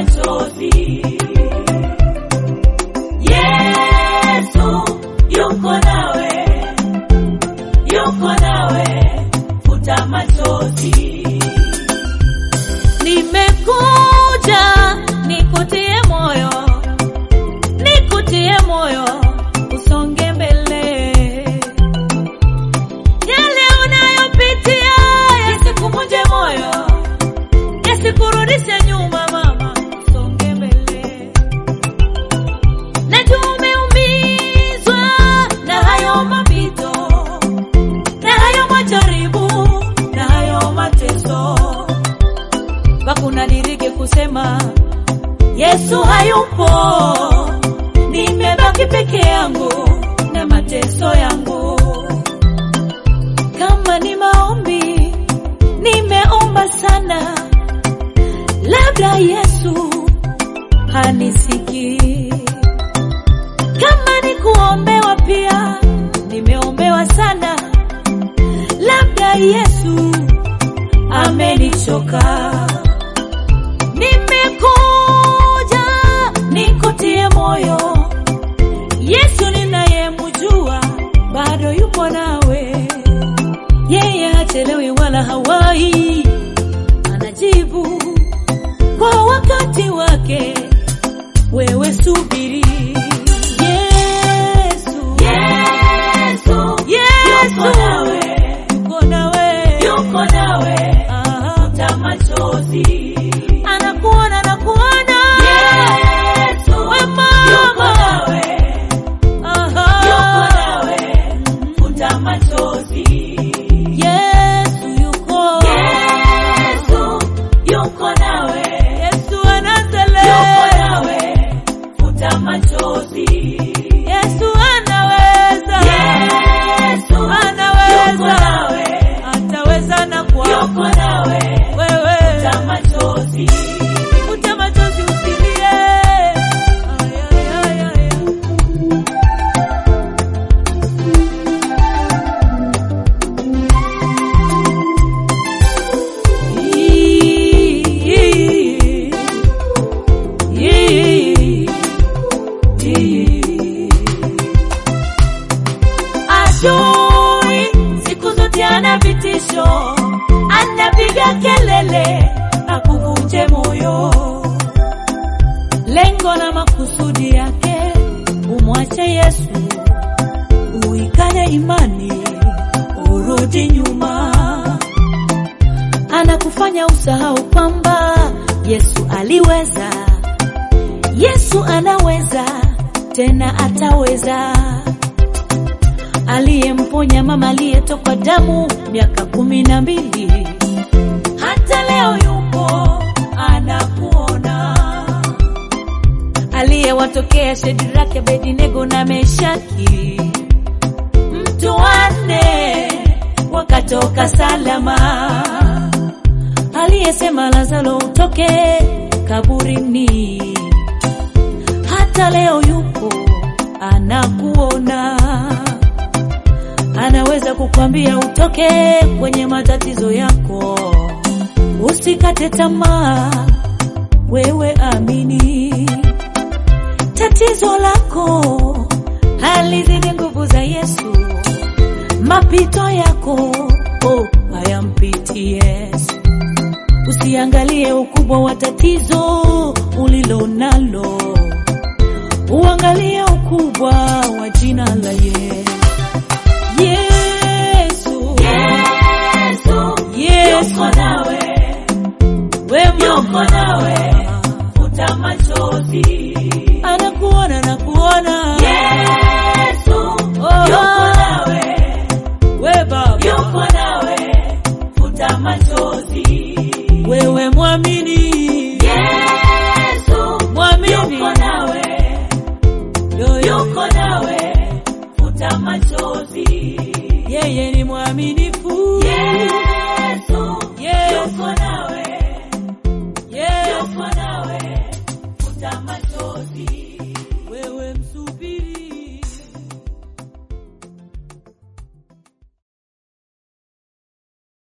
machozi. Yesu yuko nawe, yuko nawe, futa machozi. Nimekuja nikutie moyo, nikutie moyo, usonge mbele. Yale unayopitia yasikuvunje moyo, yasikurudishe nyuma, mama, usonge mbele. Najua umeumizwa na hayo mapito, na hayo majaribu, na hayo mateso wakunadirike kusema Yesu hayupo, nimebaki peke yangu na mateso yangu. Kama ni maombi, nimeomba sana, labda Yesu hanisikii. Kama ni kuombewa pia, nimeombewa sana, labda Yesu amenichoka. Nimekuja nikutie moyo, Yesu ninayemjua bado yupo nawe, yeye hachelewi wala hawai, anajibu kwa wakati wake. Wewe subiri, Yesu, Yesu Yesu yuko nawe, yuko nawe, yuko nawe, Aha. futa machozi. anakuona, anakuona Yesu We yuko mama. nawe, Aha. yuko nawe, futa machozi. Yesu yuko, Yesu yuko nawe, Yesu yuko anatele, nawe, futa machozi. Yesu anaweza, Yesu yuko anaweza, nawe, ataweza na yuko kwako nawe, wewe. futa machozi. Futa machozi usilie. Ay, ay, ay, ay. Adui siku zote ana vitisho, anapiga kelele akuvunje moyo. Lengo na makusudi yake umwache Yesu, uikane imani, urudi nyuma. Anakufanya usahau kwamba Yesu aliweza, Yesu anaweza, tena ataweza aliyemponya mama aliyetokwa damu miaka kumi na mbili hata leo yupo anakuona. Aliyewatokea Shedraka, Abednego na Meshaki, mtu wanne wakatoka salama. Aliyesema Lazaro utoke kaburini, hata leo yupo anakuona anaweza kukwambia utoke kwenye matatizo yako, usikate tamaa, wewe amini. Tatizo lako halizidi nguvu za Yesu, mapito yako oh, hayampiti Yesu. Usiangalie ukubwa wa tatizo ulilo nalo, uangalie ukubwa wa jina la Yesu. Yesu, Yesu Yesu, yuko nawe, wema yuko nawe, futa machozi. anakuona na kuona Yesu Oh. yuko nawe, we Baba, yuko nawe, futa machozi. wewe mwamini, Yesu mwamini, yuko nawe, Yo, yo, yuko nawe, futa machozi. yeye ni mwamini